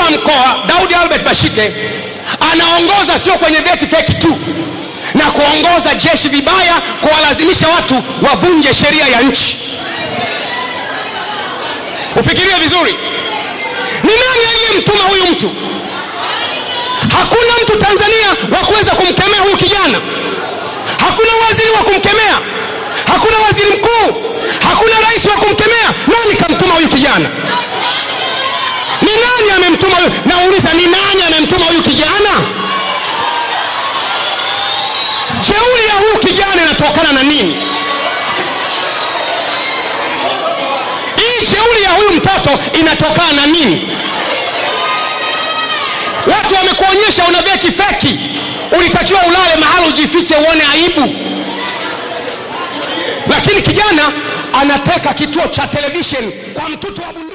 wa mkoa daudi albert bashite anaongoza sio kwenye vyeti feki tu na kuongoza jeshi vibaya kuwalazimisha watu wavunje sheria ya nchi ufikirie vizuri ni nani aliyemtuma huyu mtu hakuna mtu tanzania wa kuweza kumkemea huyu kijana hakuna waziri wa kumkemea hakuna waziri mkuu hakuna rais wa kumkemea nani kamtuma huyu kijana ni nani amemtuma huyu nauliza ni nani amemtuma huyu kijana jeuri ya huyu kijana inatokana na nini hii jeuri ya huyu mtoto inatokana na nini watu wamekuonyesha una beki feki ulitakiwa ulale mahali ujifiche uone aibu lakini kijana anateka kituo cha televishen kwa mtoto wa